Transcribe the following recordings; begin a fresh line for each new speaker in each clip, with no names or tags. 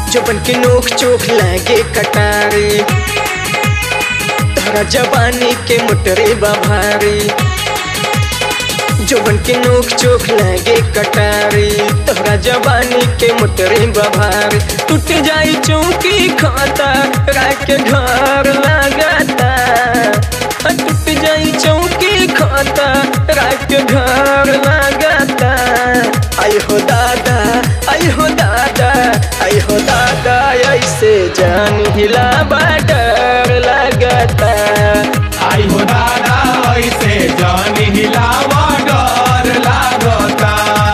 जोबन के नोक चोख लागे कटारी तहरा जवानी के मोटरे बभारी जोबन के नोक चोख लागे कटारी तोहरा जवानी के मोटरे बभारी टूट जाई चौकी खाता रात के घर लगाता टूट जाई चौकी खाता रात के घर लगाता आई हो दादा आई हो दादा आई हो दादा ऐसे जान हिला डर लगता
आई हो दादा ऐसे जानी हिलावा डर लागता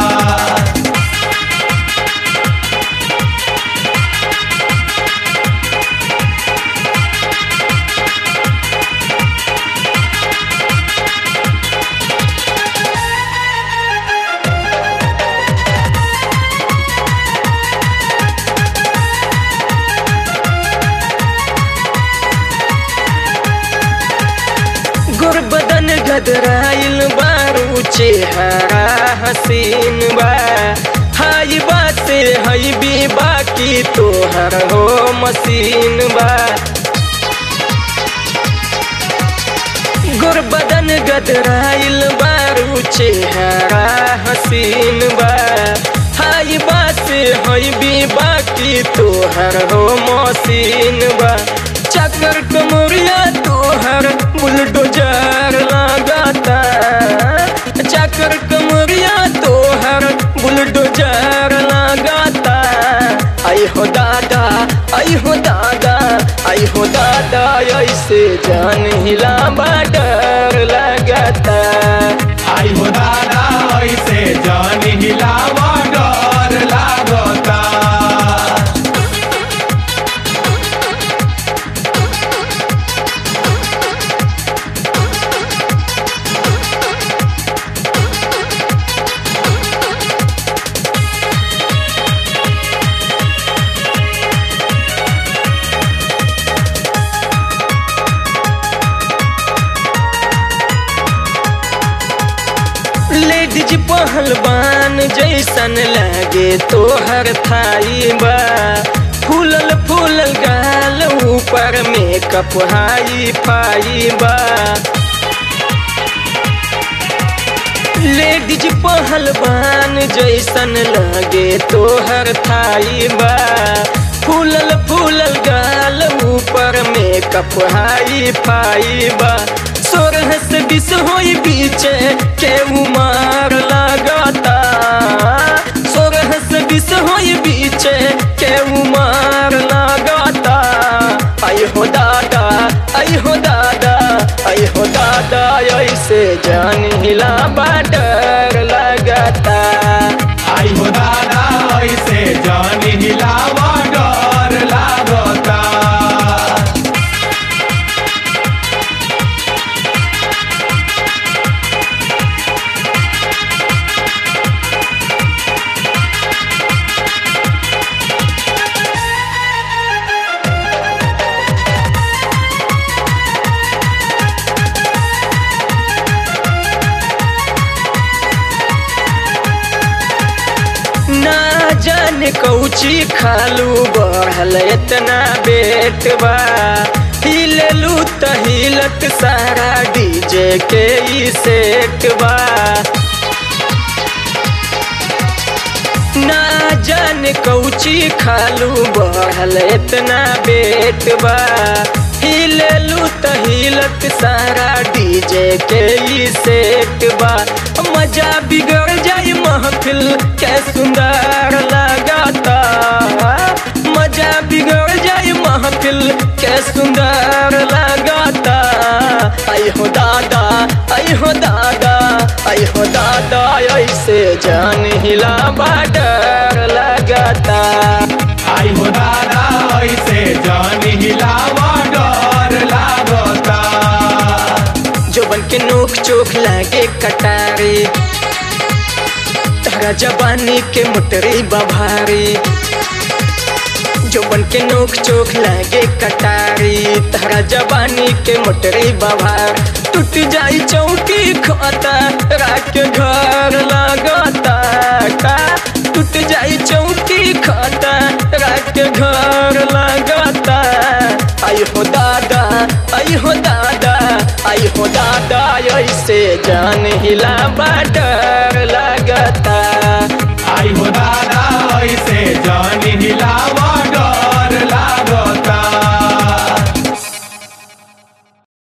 गुर बदन गदराइल बारू चेहरा हसीन बा हाई बात से हई भी बाकी तोहर हो मसीन बा गुर बदन गदराइल बारू चेहरा हसीन बा हाई बात से हई भी बाकी तोहर हो मसीन बा चक्कर कमरिया तोहर बुलडोजर लगाता चक्कर कमरिया तोहर बुलडोजर लगाता आई हो दादा आई हो दादा आई हो दादा ऐसे जान हिला डर लगता
आई हो दादा ऐसे जानी हिलावा डर लागता
लेडीज पहलवान जैसन लागे तोहर थाई बा फूलल फूलल गाल ऊपर मेकअप हाई फाई बा लेडीज पहलवान जैसन लागे तोहर थाई बा फूलल फूलल गाल ऊपर मेकअप हाई फाई बा सोरह से बीस होई बीचे के उमार लगाता सोरह से बीस होई बीचे के उमार लगाता आई हो दादा आई हो दादा आई हो दादा ऐसे जान हिला डर लगता
आई हो दादा ऐसे जानी हिलावा डर लागता
ना जाने कौची खालू बढ़ल इतना बेट बा हिललू त हिलत सारा डीजे के ई सेट बा ना जाने कौची खालू बढ़ल इतना बेट बा हिललू त हिलत सारा डीजे के ई सेट बा मजा बिगड़ जाई महफिल के सुंदर लगाता मजा बिगड़ जाई महफिल के सुंदर लगाता आई हो दादा आई हो दादा आई हो दादा ऐसे जान हिला डर लगाता
आई हो दादा ऐसे जानी हिलावा डर लागता
जोबन के नोक चोख लागे कटारी तहरा जवानी के मोटरी बभारी जोबन के नोक चोख लागे कटारी तहरा जवानी के मोटरी बभार टूट जाई चौकी खाता रात के घर लगता का टूट जाई चौकी खाता रात के घर लगता आई हो दादा आई हो दादा आई हो दादा ऐसे जान हिला डर लगता
आई हो दादा ऐसे जानी हिलावा